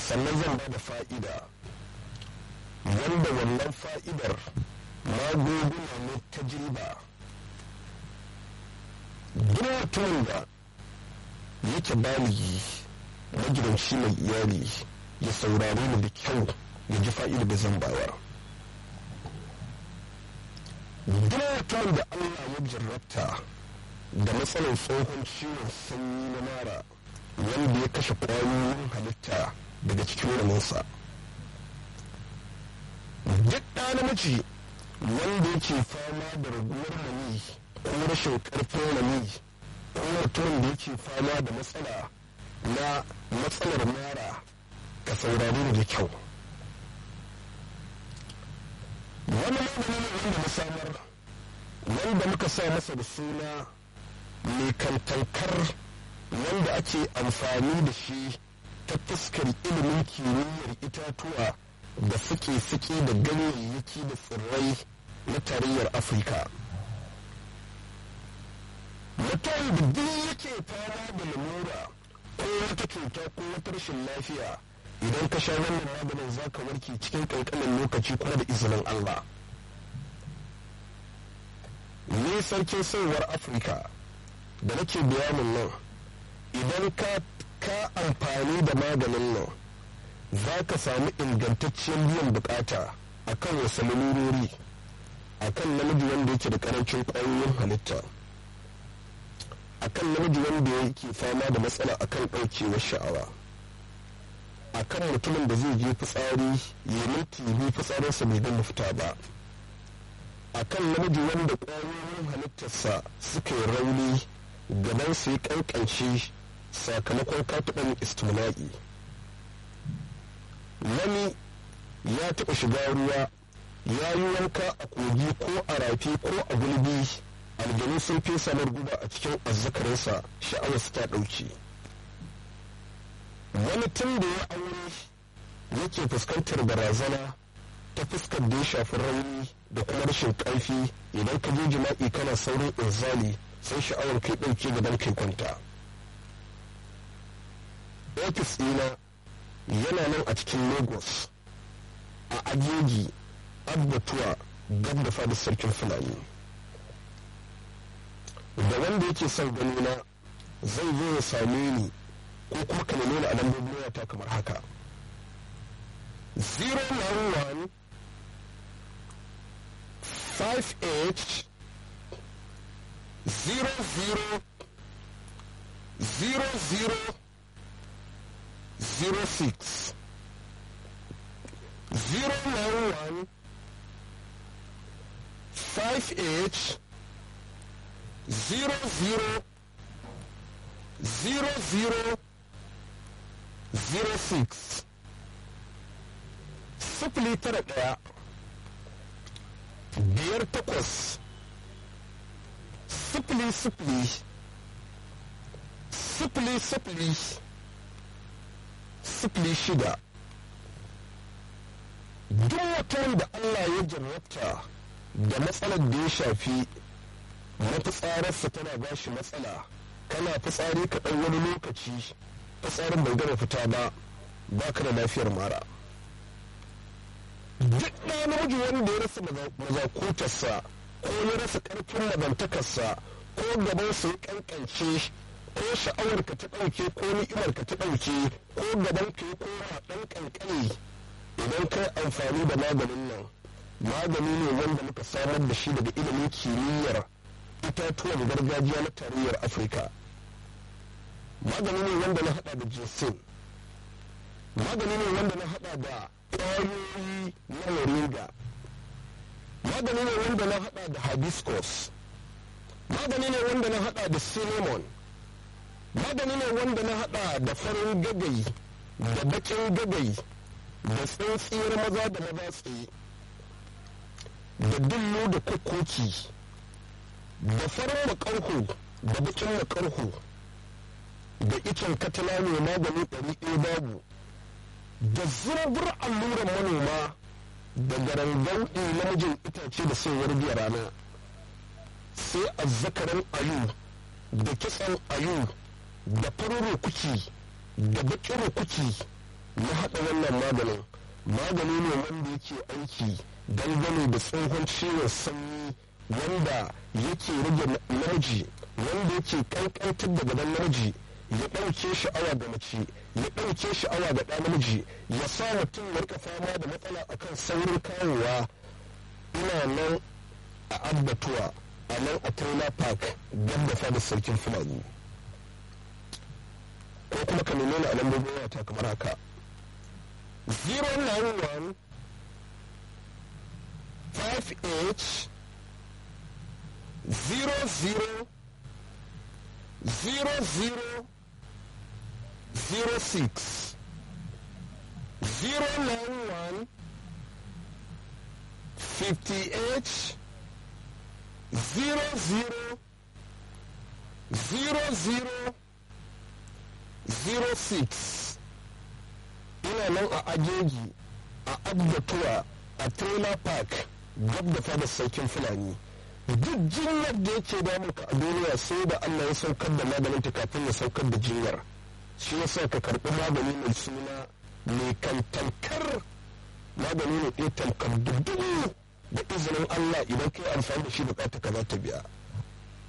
sannan zan ba da fa'ida wanda wannan fa'idar magunguna ne ta jirba duk mutumin da yake baligi magidanci mai iyali ya saurare ni da kyau ya ji fa'ida da zan bayar duk mutumin da allah ya jarrabta da matsalar tsohon ciwon sanyi na mara wanda ya kashe ƙwayoyin halitta daga cikin raminsa duk ɗa namiji wanda yake fama da raguwar mani ko rashin ƙarfin mani ko mutumin da yake fama da matsala na matsalar mara ka saurari da kyau wani magani ne wanda na samar wanda muka sa masa da suna mai kantankar wanda ake amfani da shi ta fuskar ilimin kimiyyar itatuwa da suke-suke da ganyayyaki da tsirrai na tarayyar afirka mutum da duk yake fama da lamura ko wata cuta ko wata rashin lafiya idan ka sha wannan maganin za ka warke cikin kankanin lokaci kuma da izinin allah ni sarkin sauwar afirka da nake bayanin nan idan ka ka amfani da maganin nan za ka samu ingantacciyar biyan bukata a kan wasu lalurori a kan namiji wanda yake da karancin ƙwayoyin halitta a kan namiji wanda yake fama da matsala a kan ɗaukewar sha'awa a kan mutumin da zai je fitsari ya minti biyu fitsarinsa bai gama fita ba a kan namiji wanda ƙwayoyin halittarsa suka yi rauni gaban su ya kankance sakamakon katuɓan istimla'i wani ya taɓa shiga ruwa ya yi wanka a kogi ko a rafi ko a gulbi aljanu sun fesa guba a cikin azzakarinsa sha'awarsa ta ɗauki wani tun da ya aure yake fuskantar barazana ta fuskar da ya shafi rauni da kuma rashin ƙarfi idan ka je jima'i kana saurin inzali sai sha'awar kai ɗauke gaban kai kwanta ofis ɗina yana nan a cikin lagos a ajeji abbatuwa gab da fadar sarkin fulani da wanda yake son ganina zai zo ya same ni ko kuma ka nemi a lambobin wayata kamar haka 091 58 00 00 06 091 58 00 00 06 sifili tara ɗaya biyar takwas sifili sifili sifili sifili sifili shida duk mutum da Allah ya jarrabta da matsalar da ya shafi mafitsararsa tana ba shi matsala kana fitsari ka ɗan wani lokaci fitsarin bai gama fita ba ba ka da lafiyar mara duk ɗa namiji wanda ya rasa mazakutarsa ko ya rasa ƙarfin mabantakarsa ko gabansa ya ƙanƙance ko sha'awar ka ta ɗauke ko ni'imar ka ta ɗauke ko gaban ka ya koma ɗan ƙanƙani idan kai amfani da maganin nan magani ne wanda muka samar da shi daga ilimin kimiyyar itatuwan gargajiya na tarayyar afirka magani ne wanda na hada da jinsin magani ne wanda na hada da ƙwayoyi na moringa magani ne wanda na hada da hibiscus magani ne wanda na hada da cinnamon magani ne wanda na hada da farin gagai da bakin gagai da tsintsiyar maza da maza tsaye da dillo da kukoki da farin makarhu da bakin makarhu da icen katala ne magani ɗari ɗaya babu da zurbur alluran manoma da garangauɗi namijin itace da sayar biya rana sai azzakarin ayu da kitsan ayu da farin rukuki da bakin rukuki ya haɗa wannan maganin magani ne wanda yake aiki dangane da tsohon ciwon sanyi wanda yake rage namiji wanda yake kankantar da gaban namiji ya ɗauke sha'awa ga mace ya ɗauke sha'awa ga ɗan namiji ya sa mutum ya rika fama da matsala akan saurin kawowa ina nan a abbatuwa a nan a trailer park gab da fadar sarkin fulani ko kuma ka nemi a lambobin wata kamar haka 091 58 00 00 06 091 58 00 00 06 ina nan a ajeji a abbatuwa a trailer park gab da fadar sarkin fulani duk jinyar da yake damunka a duniya sai da allah ya saukar da maganin ta kafin ya saukar da jinyar shi yasa ka karɓi magani mai suna mai kantankar magani ne ɗaya tamkar dubu da izinin allah idan ka yi amfani da shi bukata ka za ta biya